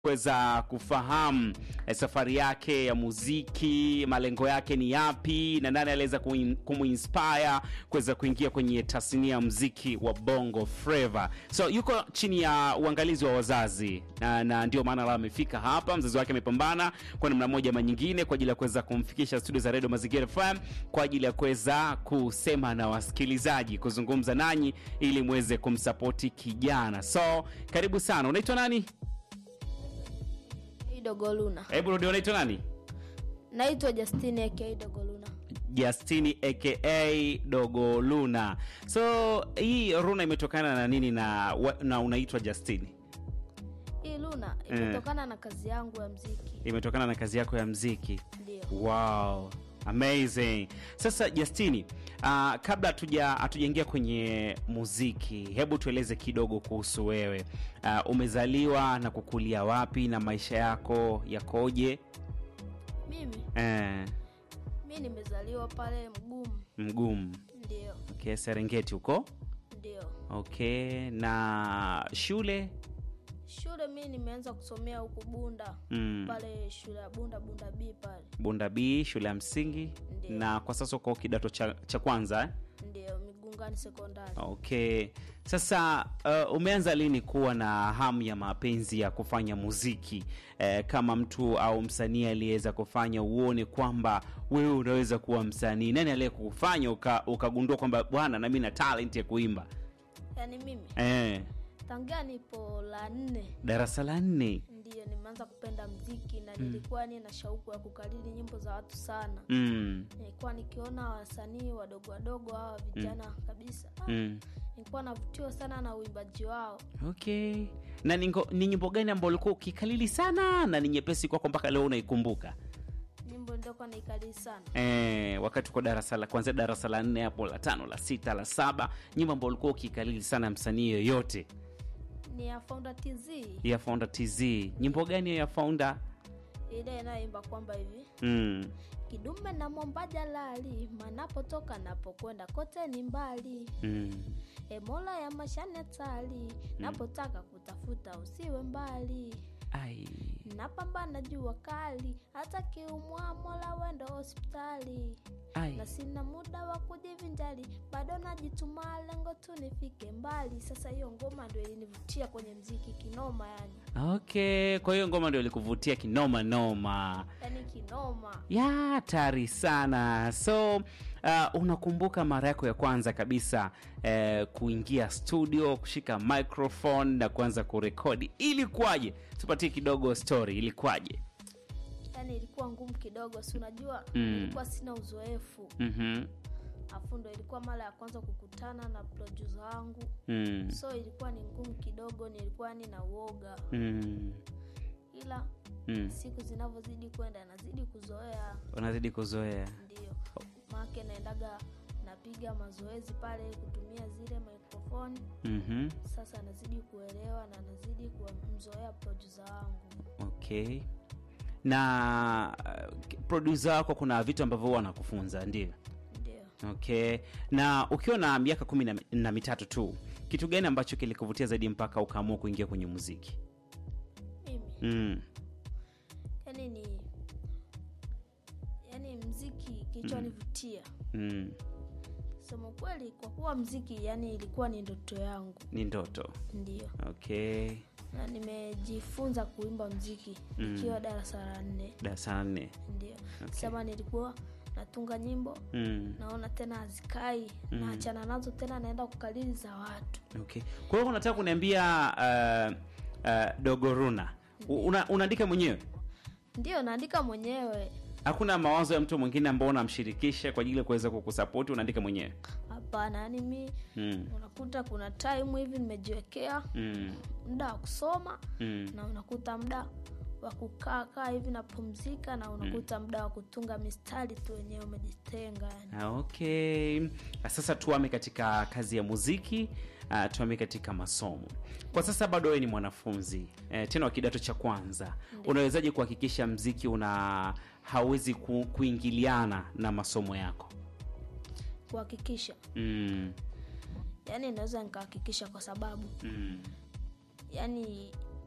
kuweza kufahamu eh, safari yake ya muziki, malengo yake ni yapi, na nani aliweza kuin- kumuinspire kuweza kuingia kwenye tasnia ya muziki wa Bongo Flava. So yuko chini ya uangalizi wa wazazi na, na ndio maana leo amefika hapa. Mzazi wake amepambana kwa namna moja ama nyingine kwa ajili ya kuweza kumfikisha studio za Radio Mazingira FM kwa ajili ya kuweza kusema na wasikilizaji, kuzungumza nanyi ili muweze kumsapoti kijana. So karibu sana. Unaitwa nani? Dogoluna. Hebu rudi, unaitwa nani? Naitwa Justine aka Dogoluna. Justini aka Dogo Luna. So hii Runa imetokana na nini na, wa- na unaitwa Justini? Hii Luna imetokana na kazi yangu ya mziki. Imetokana na kazi yako ya mziki. Ndio. Wow, amazing. Sasa Justini, uh, kabla hatuja hatujaingia kwenye muziki, hebu tueleze kidogo kuhusu wewe. Uh, umezaliwa na kukulia wapi na maisha yako yakoje? Mimi Eh, mi nimezaliwa pale Mgumu. mgumu. Ndio. Okay, Serengeti huko. Ndio. Okay, na shule Shule mi nimeanza kusomea huku Bunda. Mm. Pale shule ya Bunda Bunda B pale. Bunda B shule ya msingi Ndio. na kwa sasa uko kidato cha, cha kwanza eh? Ndio Migungani sekondari. Okay, sasa uh, umeanza lini kuwa na hamu ya mapenzi ya kufanya muziki eh, kama mtu au msanii aliyeweza kufanya uone kwamba wewe unaweza kuwa msanii? Nani aliyekufanya uka, ukagundua kwamba bwana, nami na talent ya kuimba Yaani mimi eh, tangia nipo la nne darasa la nne? ndio nimeanza kupenda mziki na nilikuwa ni na shauku ya kukariri nyimbo za watu sana. Mm, nilikuwa nikiona wasanii wadogo wadogo hawa vijana kabisa ah, mm. nilikuwa navutiwa sana na uimbaji wao Okay, na ni ngo- ni nyimbo gani ambayo ulikuwa ukikalili sana na ni nyepesi kwako mpaka leo unaikumbuka? nyimbo ndokuwa naikalii sana Eh, wakati uko darasa la kwanzia darasa la nne hapo la tano la sita la saba, nyimbo ambayo ulikuwa ukikalili sana msanii yoyote ni ya Founder TZ ya Founder TZ, nyimbo gani hiyo ya Founder? ile inayoimba kwamba hivi Mm. kidume na mwomba jalali manapotoka napokwenda kote ni mbali Mm. e mola ya mashane tali napotaka kutafuta usiwe mbali Ai. napambana jua kali hata kiumwa mola wendo hospitali Ai. na sina muda wa kujivinjari bado najituma lengo tu nifike mbali sasa hiyo ngoma ndio ilinivutia kwenye mziki kinoma yani Okay, kwa hiyo ngoma ndio ilikuvutia kinoma noma. yani kinoma ya hatari sana so uh, unakumbuka mara yako ya kwanza kabisa uh, kuingia studio kushika microphone na kuanza kurekodi ilikuwaje tupatie kidogo story ilikuwaje yani ilikuwa ngumu kidogo si unajua Mm. nilikuwa sina uzoefu mm-hmm. afu ndo ilikuwa mara ya kwanza kukutana na producer wangu mm. so ilikuwa ni ngumu kidogo nilikuwa ni na uoga mm. ila mm. siku zinavyozidi kwenda nazidi kuzoea unazidi kuzoea ndio maake naendaga napiga mazoezi pale kutumia zile microphone mm-hmm. sasa nazidi kuelewa na nazidi kumzoea producer wangu okay na uh, producer wako kuna vitu ambavyo huwa anakufunza ndio ndio okay na ukiwa na miaka kumi na, na mitatu tu kitu gani ambacho kilikuvutia zaidi mpaka ukaamua kuingia kwenye muziki mimi mm. yani ni yani mziki kilichonivutia Mm. sema kweli kwa kuwa mziki yani ilikuwa ni ndoto yangu ni ndoto ndio okay na nimejifunza kuimba mziki nikiwa darasa la nne darasa la nne ndio sema nilikuwa natunga nyimbo mm. naona tena hazikai naachana nazo tena naenda kukalili za watu okay kwa hiyo unataka kuniambia uh, uh, dogoruna U- una, unaandika mwenyewe ndio naandika mwenyewe hakuna mawazo ya mtu mwingine ambao unamshirikisha kwa ajili ya kuweza kukusapoti unaandika mwenyewe hapana yani mi mm. unakuta kuna time hivi nimejiwekea mm. muda wa kusoma mm. na unakuta muda wa kukaa kaa hivi napumzika na unakuta muda wa kutunga mistari tu wenyewe umejitenga yani Ah, okay sasa tuame katika kazi ya muziki uh, tuame katika masomo kwa sasa bado wewe ni mwanafunzi eh, tena wa kidato cha kwanza unawezaje kuhakikisha mziki una hawezi ku, kuingiliana na masomo yako kuhakikisha mm, yani naweza nikahakikisha kwa sababu mm, yani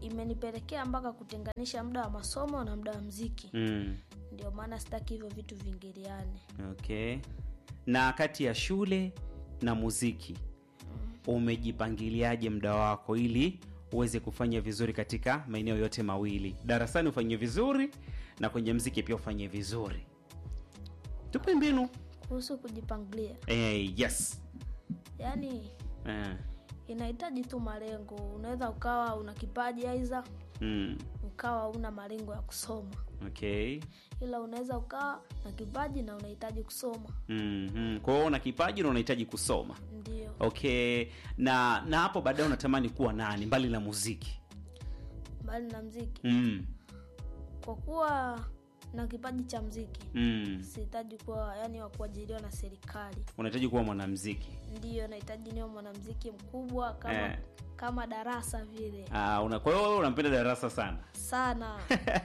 imenipelekea mpaka kutenganisha muda wa masomo na muda wa mziki mm. ndio maana sitaki hivyo vitu vingiliane okay na kati ya shule na muziki umejipangiliaje muda wako ili uweze kufanya vizuri katika maeneo yote mawili darasani ufanye vizuri na kwenye mziki pia ufanye vizuri tupe mbinu kuhusu kujipangilia eh, yes yaani eh, inahitaji tu malengo unaweza ukawa una kipaji aiza mm, ukawa una malengo ya kusoma okay ila unaweza ukawa na kipaji na unahitaji kusoma mm-hmm. kwa hiyo una kipaji na unahitaji kusoma ndio okay na na hapo baadaye unatamani kuwa nani mbali na muziki mbali na mziki mm. kwa kuwa na kipaji cha mziki Mm. sihitaji kuwa yani wa kuajiriwa na serikali unahitaji kuwa mwanamziki ndiyo nahitaji niwe mwanamziki mkubwa kama Eh. kama darasa vile Ah, una, kwa hiyo wewe unampenda darasa sana sana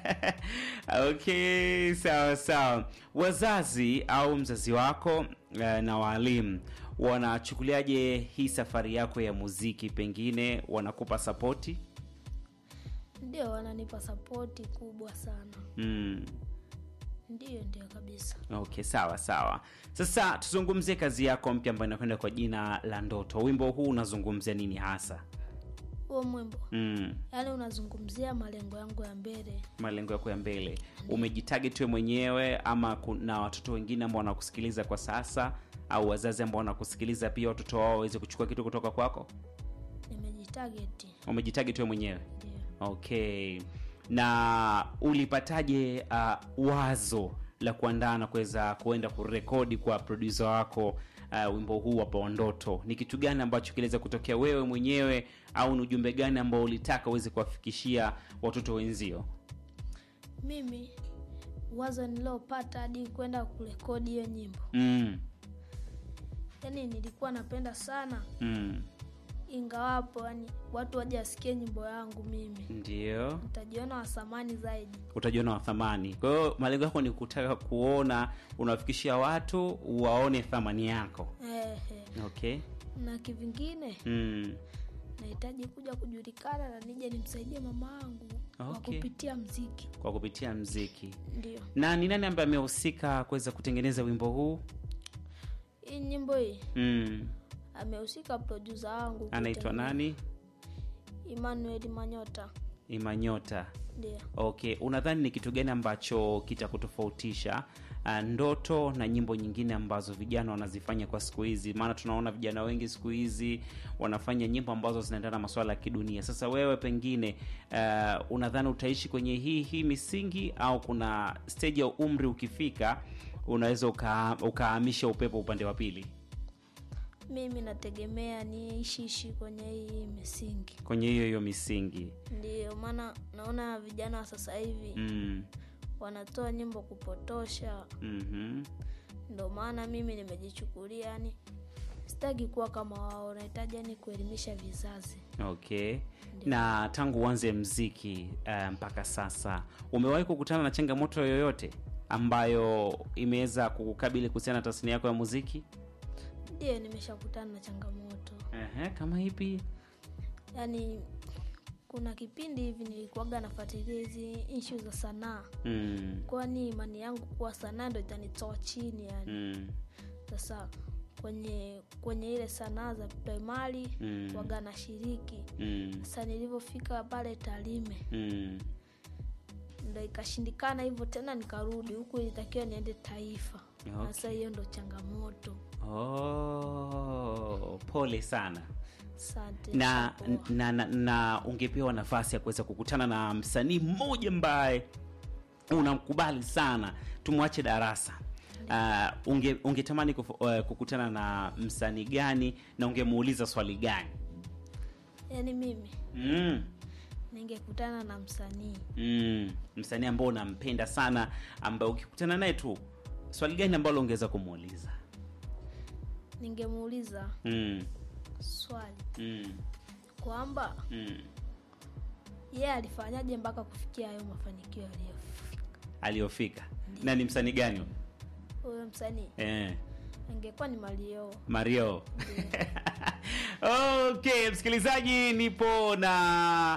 okay sawa sawa wazazi au mzazi wako eh, na waalimu wanachukuliaje hii safari yako ya muziki pengine wanakupa sapoti ndio wananipa sapoti kubwa sana mm. ndiyo ndio kabisa okay sawa sawa sasa tuzungumzie kazi yako mpya ambayo inakwenda kwa jina la ndoto wimbo huu unazungumzia nini hasa huo mwimbo mm. yaani unazungumzia malengo yangu ya mbele malengo yako ya mbele umejitarget wewe mwenyewe ama kuna watoto wengine ambao wanakusikiliza kwa sasa au wazazi ambao wanakusikiliza pia watoto wao waweze kuchukua kitu kutoka kwako nimejitageti umejitarget wewe mwenyewe ndio okay na ulipataje uh, wazo la kuandaa na kuweza kuenda kurekodi kwa produsa wako uh, wimbo huu hapa ndoto ni kitu gani ambacho kiliweza kutokea wewe mwenyewe au ni ujumbe gani ambao ulitaka uweze kuwafikishia watoto wenzio mimi wazo niliopata hadi kwenda kurekodi hiyo nyimbo mm. yaani nilikuwa napenda sana Mm. ingawapo yani watu waje wasikie nyimbo yangu mimi ndio nitajiona wasamani zaidi utajiona wa thamani kwa hiyo malengo yako ni kutaka kuona unawafikishia watu waone thamani yako Ehe. okay na kivingine mm. nahitaji kuja kujulikana na nije nimsaidie mama yangu kwa Okay. kupitia mziki kwa kupitia mziki ndio na ni nani ambaye amehusika kuweza kutengeneza wimbo huu hii nyimbo hii mm. amehusika produsa wangu anaitwa kutengeneza- nani emmanuel manyota imanyota ndio okay unadhani ni kitu gani ambacho kitakutofautisha uh, ndoto na nyimbo nyingine ambazo vijana wanazifanya kwa siku hizi maana tunaona vijana wengi siku hizi wanafanya nyimbo ambazo zinaendana na masuala ya kidunia sasa wewe pengine uh, unadhani utaishi kwenye hii hii misingi au kuna stage ya umri ukifika unaweza uka- ukahamisha upepo upande wa pili mimi nategemea niishiishi kwenye hii misingi kwenye hiyo hiyo misingi ndio maana naona vijana wa sasa hivi mm. wanatoa nyimbo kupotosha mm-hmm. ndo maana mimi nimejichukulia yani sitaki kuwa kama wao nahitaji yani kuelimisha vizazi okay na tangu uanze mziki uh, mpaka sasa umewahi kukutana na changamoto yoyote ambayo imeweza kukukabili kuhusiana na tasnia yako ya muziki ndio nimeshakutana na changamoto uh-huh, kama ipi yaani kuna kipindi hivi nilikuwaga nafuatilia hizi ishu za sanaa mm. kwani imani yangu kuwa sanaa ndo itanitoa chini yani Mm. sasa kwenye kwenye ile sanaa za primary Mm. waga na shiriki Mm. sasa nilivyofika pale talime Mm. ndo ikashindikana hivyo tena nikarudi huku ilitakiwa niende taifa Okay. sasa hiyo ndo changamoto Oh, pole sana asante na, nishapoa. na, na, na ungepewa nafasi ya kuweza kukutana na msanii mmoja ambaye unamkubali sana tumwache darasa uh, unge, ungetamani kufu, uh, kukutana na msanii gani na ungemuuliza swali gani yaani mimi mm. ningekutana na msanii Mm. msanii ambao unampenda sana ambaye ukikutana naye tu swali gani ambalo ungeweza kumuuliza ningemuuliza mm. swali Mm. kwamba Mm. yeye alifanyaje mpaka kufikia hayo mafanikio aliyofika aliyofika na ni msanii gani huyo? huyo msanii eh. ingekuwa ni malio mario okay msikilizaji nipo na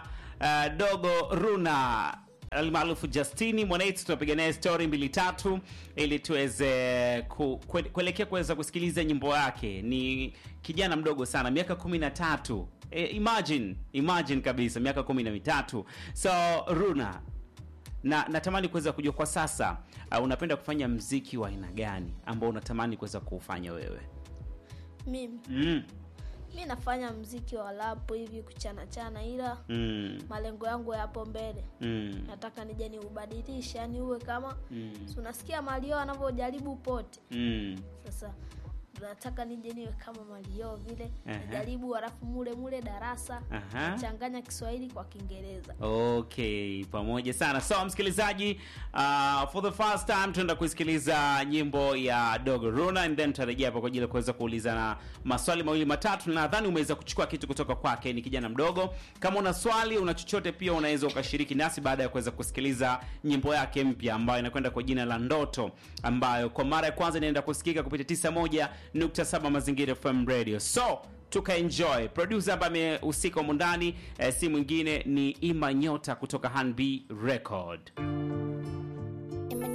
uh, dogo Runa almaarufu Justini Mwanetu, tunapiga naye story mbili tatu ili tuweze ku, kue- kuelekea kuweza kusikiliza nyimbo yake. Ni kijana mdogo sana, miaka kumi na tatu. E, imagine imagine kabisa miaka kumi na mitatu. So Runa, na natamani kuweza kujua kwa sasa uh, unapenda kufanya mziki wa aina gani ambao unatamani kuweza kuufanya wewe? mimi mm. mi nafanya mziki wa lapo hivi kuchana chana ila Mm. malengo yangu yapo mbele Mm. nataka nije niubadilishe yani uwe kama Mm. si unasikia malio anavyojaribu pote Mm. sasa nataka nije niwe kama malio vile Aha. najaribu halafu mule mule darasa Aha. changanya kiswahili kwa kiingereza Okay, pamoja sana. So msikilizaji, uh, for the first time tunaenda kusikiliza nyimbo ya Dogo Runa and then tutarejea hapo kwa ajili ya kuweza kuulizana maswali mawili matatu. Nadhani umeweza kuchukua kitu kutoka kwake, ni kijana mdogo. Kama una swali, una chochote pia unaweza ukashiriki nasi baada ya kuweza kusikiliza nyimbo yake mpya ambayo inakwenda kwa jina la Ndoto, ambayo kwa mara ya kwanza inaenda kusikika kupitia 91.7 Mazingira FM Radio. So tukaenjoy. Producer ambaye amehusika humu ndani eh, si mwingine ni Ima Nyota kutoka Hanb Record.